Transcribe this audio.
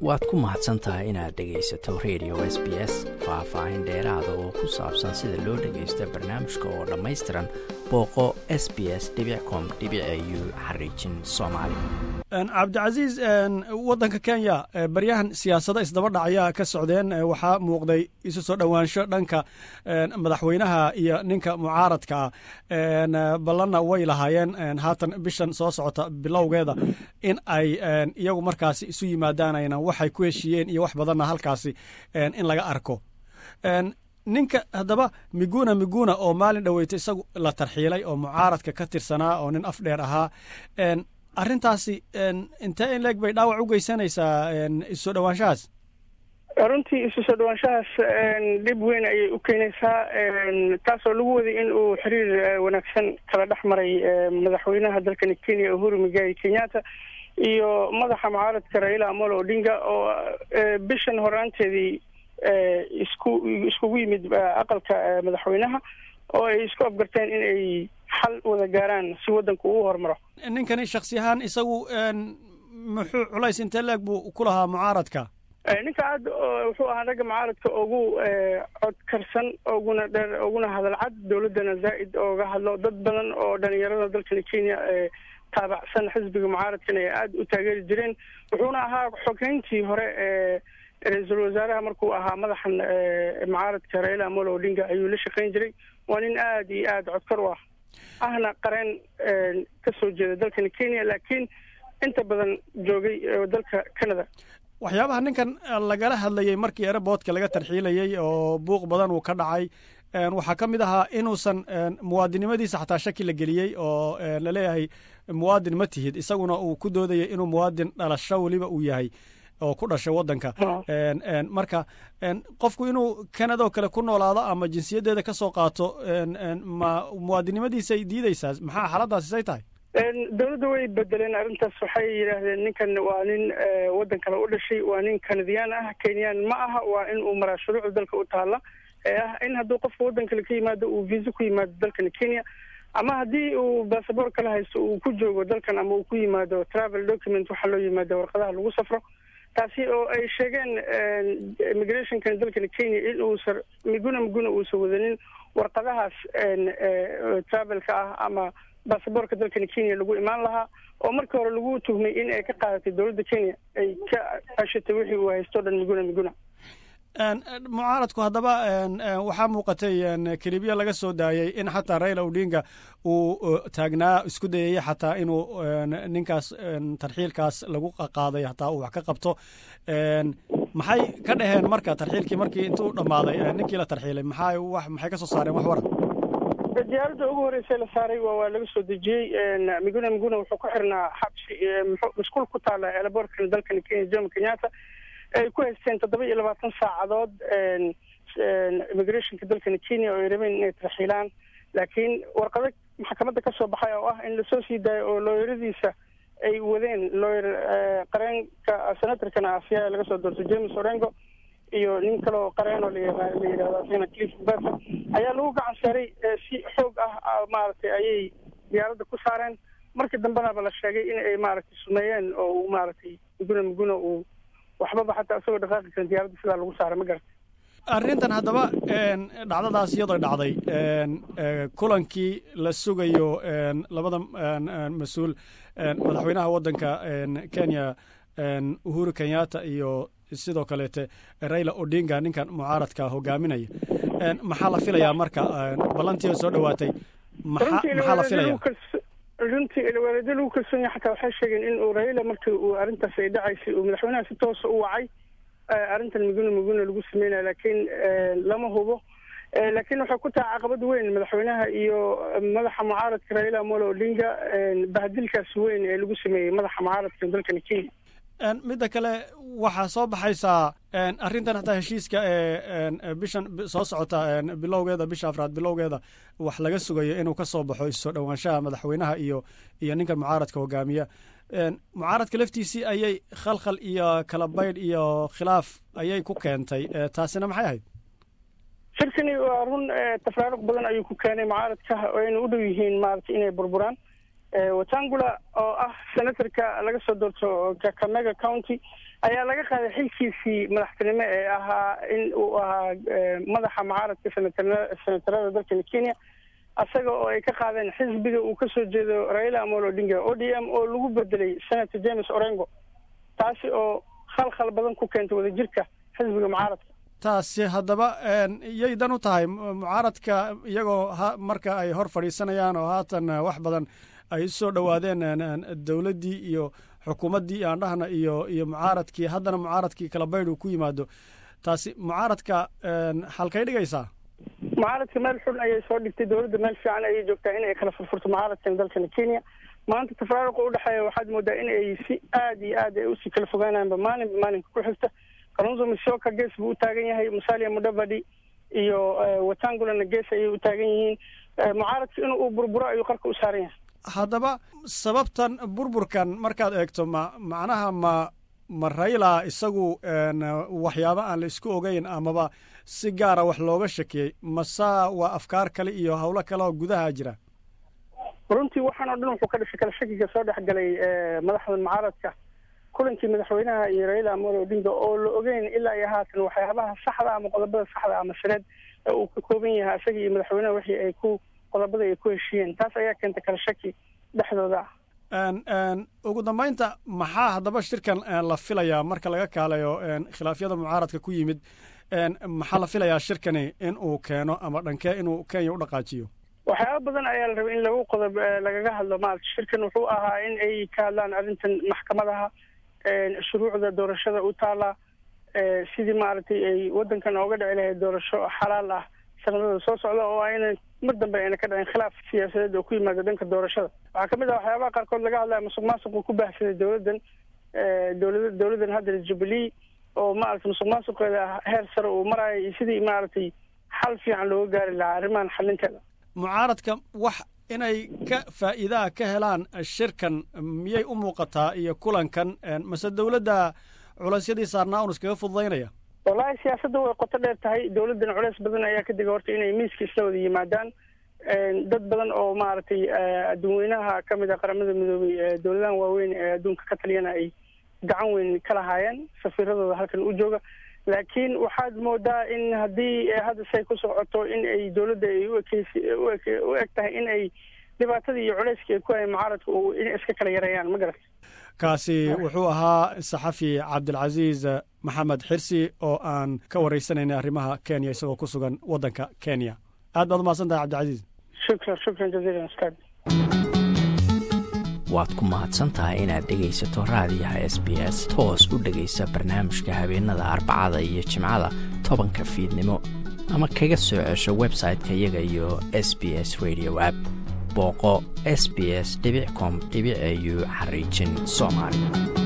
waad ku mahadsan tahay inaad dhegaysato radio s b s faah-faahin dheeraada oo ku saabsan sida loo dhagaysto barnaamijka oo dhammaystiran booqo s b s com u xariijin soomaali cabdicasiis waddanka kenya baryahan siyaasado isdaba dhacayaa ka socdeen waxaa muuqday isu soo dhowaansho dhanka madaxweynaha iyo ninka mucaaradka ah ballanna way lahaayeen haatan bishan soo socota bilowgeeda in ay iyagu markaasi isu yimaadaanayna waxay ku heshiiyeen iyo wax badanna halkaasi in laga arko ninka haddaba miguna miguna oo maalin dhoweyta isagu la tarxiilay oo mucaaradka ka tirsanaa oo nin af dheer ahaa arrintaasi intee in leeg bay dhaawac u geysanaysaa isu soo dhowaanshahaas runtii isu soo dhawaanshahaas dhib weyn ayay u keenaysaa taasoo lagu waday in uu xiriir wanaagsan kala dhex maray madaxweynaha dalkani kenya uhuru migai kenyatta iyo madaxa mucaaradka raila amolo odinga oo bishan horaanteedii isku iskugu yimid aqalka madaxweynaha oo ay isku afgarteen in ay xal wada gaaraan si waddanku uu horumaro ninkani shaksi ahaan isagu muxuu culays intee leeg buu ku lahaa mucaaradka ninka aad wuxuu ahaa ragga mucaaradka ugu codkarsan oguna dheer oguna hadalcad dowladdana zaa'id ooga hadlo dad badan oo dhalinyarada dalkani kenya taabacsan xisbiga mucaaradkan ay aada u taageeri jireen wuxuuna ahaa xogeyntii hore ee ra-iisul wasaaraha markuu ahaa madaxan mucaaradka raila amolo odinga ayuu la shaqeyn jiray waa nin aada iyo aada codkar u ah ahna qareen ka soo jeeda dalkani kenya laakiin inta badan joogay dalka canada waxyaabaha ninkan lagala hadlayey markii ereboodka laga tarxiilayey oo buuq badan uu ka dhacay waxaa ka mid ahaa inuusan muwaadinimadiisa xataa shaki la geliyey oo laleeyahay muwaadin ma tihid isaguna uu ku doodayay inuu muwaadin dhalasho weliba uu yahay oo ku dhashay waddanka marka qofku inuu canada oo kale ku noolaado ama jinsiyaddeeda ka soo qaato ma muwaadinimadiisay diideysaa maxaa xaaladaasi say tahay dowladda way bedeleen arrintaas waxay yidhaahdeen ninkan waa nin waddan kale u dhashay waa nin kanadiyaan ah kenyaan ma aha waa in uu maraa shuruucda dalka u taalla ee ah in hadduu qofka waddan kale ka yimaado uu visa ku yimaado dalkani kenya ama haddii uu basaboor kala haysto uu ku joogo dalkan ama uu ku yimaado travel document waxaa loo yimaado warqadaha lagu safro taasi oo ay sheegeen immigrationkan dalkani kenya in uusan miguna miguna uusan wadanin warqadahaas travelka ah ama basaboorka dalkani kenya lagu imaan lahaa oo markii hore lagu tuhmay in ay ka qaadatay dowladda kenya ay ka ashatay wixii uu haysto dhan miguna miguna mucaaradku haddaba waxaa muuqatay kelibiya laga soo daayey in xataa raila odinga uu taagnaa isku dayayey xataa inuu ninkaas tarxiilkaas lagu qaaday hataa uu wax ka qabto maxay ka dhaheen marka tarxiilkii markii intuu dhammaaday ninkii la tarxiilay maxay wax maxay ka soo saareen wax waran diyaaradda ugu horreysay la saaray waa waa laga soo dejiyey miguna miguna wuxuu ku xirnaa xabsi mashquul ku taala eelaboorkan dalkani kenya jomo kenyatta ay ku haysteen toddoba iyo labaatan saacadood immigrationka dalkani kenya oo ay rabeen inay tarxiilaan laakiin warqado maxkamadda ka soo baxay oo ah in lasoo sii daayo oo looyaradiisa ay wadeen looyer qareenka senatorkana asiyaa laga soo doortay james orengo iyo nin kale oo qareen oo la yidhahdo asagana cliff berson ayaa lagu gacan saaray si xoog ah maaragtay ayay diyaaradda ku saareen markii dambenaba la sheegay in ay maaragtay sumeeyeen oo uu maaragtay miguna miguna uu waxbaba xataa isagoo dhaqaaqi karin diyaaradda sidaa lagu saaray ma garata arrintan haddaba dhacdadaas iyadoo dhacday kulankii la sugayo labada mas-uul madaxweynaha waddanka kenya uhuru kenyatta iyo sidoo kaleete raila odinga ninkan mucaaradka hogaaminaya maxaa la filayaa marka ballantii soo dhowaatay maxaa la filaya runtii ilwareedyo lagu kalsoon yahay xataa waxay sheegeen in uu raila markii uu arrintaas ay dhacaysay uu madaxweynaha si toosa u wacay arrintan miguna miguna lagu sameynaya laakiin lama hubo laakiin waxay ku tahay caqabad weyn madaxweynaha iyo madaxa mucaaradka raila amolo odinga bahadilkaas weyn ee lagu sameeyey madaxa mucaaradka dalkani kenya midda kale waxaa soo baxaysaa arrintan hataa heshiiska ee bishan soo socota bilowgeeda bisha afraad bilowgeeda wax laga sugayo inuu ka soo baxo issoo dhowaanshaha madaxweynaha iyo iyo ninkan mucaaradka hogaamiya mucaaradka laftiisii ayay khalkhal iyo kala baydh iyo khilaaf ayay ku keentay taasina maxay ahayd shirkani waa run tafraaruq badan ayuu ku keenay mucaaradka ayna u dhow yihiin maaragtay inay burburaan watangula oo ah senatorka laga soo doorto kakamega county ayaa laga qaaday xilkiisii madaxtinimo ee ahaa in uu ahaa madaxa mucaaradka senatarada dalkani kenya isaga oo ay ka qaadeen xisbiga uu kasoo jeedo raila amolo odinga o d m oo lagu bedelay senator james orengo taasi oo khalkhal badan ku keentay wadajirka xisbiga mucaaradka taasi haddaba yay dan u tahay mucaaradka iyagoo marka ay hor fadhiisanayaan oo haatan wax badan ay soo dhowaadeen dowladdii iyo xukuumaddii aan dhahna iyo iyo mucaaradkii haddana mucaaradkii kala baydh uu ku yimaado taasi mucaaradka halkay dhigaysaa mucaaradka meel xun ayay soo dhigtay dowladda meel fiican ayay joogtaa in ay kala furfurto mucaaradkan dalkani kenya maanta tafraaruqa udhexeeya waxaad moodaa in ay si aad iyo aad ay usii kala fogaanaanba maalinba maalinka ku xigta kalunzo misoka gees buu u taagan yahay musalia mudavadi iyo watangulana gees ayay u taagan yihiin mucaaradka in uu burburo ayuu qarka u saaran yahay haddaba sababtan burburkan markaad eegto ma macnaha ma ma rayla isagu waxyaabo aan la isku ogeyn amaba si gaara wax looga shakiyey masa waa afkaar kale iyo howlo kale oo gudaha jira runtii waxaan oo dhan wuxuu ka dhashay kala shakiga soo dhex galay madaxda mucaaradka kulankii madaxweynaha iyo raila amolo odinga oo la ogeyn ilaa iyo haatan waxyaabaha saxda ama qodobada saxda ama sareed ee uu ka kooban yahay isaga iyo madaxweynaha wixii ay ku qodobada ay ku heshiiyeen taas ayaa keentay kala shaki dhexdooda ah ugu dambaynta maxaa haddaba shirkan la filayaa marka laga kaalayo khilaafyada mucaaradka ku yimid maxaa la filayaa shirkani in uu keeno ama dhankee inuu kenya u dhaqaajiyo waxyaaba badan ayaa la rabay in lagu qodob lagaga hadlo maarata shirkan wuxuu ahaa in ay ka hadlaan arrintan maxkamadaha shuruucda doorashada u taala sidii maaragtay ay waddankan ooga dhici lahayd doorasho xalaal ah sanadada soo socda oo ayna mar dambe ayna ka dhicin khilaaf siyaasadeed oo ku yimaada dhanka doorashada waxaa kamid ah waxyaabaha qaarkood laga hadlaya musuq maasuqu ku baahsaday dowladdan dowlada dowladdan hadda jubilee oo maaragtay musuq maasuqeeda heer sare uu maraayo iyo sidii maaragtay xal fiican looga gaari lahaa arrimahan xalinteeda mucaaradka wax inay ka faa'iidaha ka helaan shirkan miyay u muuqataa iyo kulankan mase dowladda culaysyadii saarnaa un iskaga fududaynaya wallaahi siyaasadda way qoto dheer tahay dowladdan culeys badan ayaa ka diga horta inay miiska isla wada yimaadaan dad badan oo maaragtay adduunweynaha ka mid a qaramada midoobay dowladahan waaweyn ee adduunka ka taliyana ay gacan weyn ka lahaayeen safiiradooda halkan u jooga laakiin waxaad moodaa in haddii hadda say ku socoto in ay dowladda ay uekeysi u eg tahay in ay dhibaatadii iyo culeyskii ay ku hayeen mucaaradka inay iska kala yareeyaan ma garat kaasi wuxuu ahaa saxafi cabdilcasiis maxamed xirsi oo aan ka wareysanayna arrimaha kenya isagoo ku sugan waddanka kenya aad baad umahadsan tahay cabdilcasiis shukran shukran jaziilan ustaad waad ku mahadsan tahay inaad dhegaysato raadiyaha s b s toos u dhegaysa barnaamijka habeenada arbacada iyo jimcada tobanka fiidnimo ama kaga soo cesho website-ka iyaga iyo s b s radio app booqo s b s com au xariijin soomaali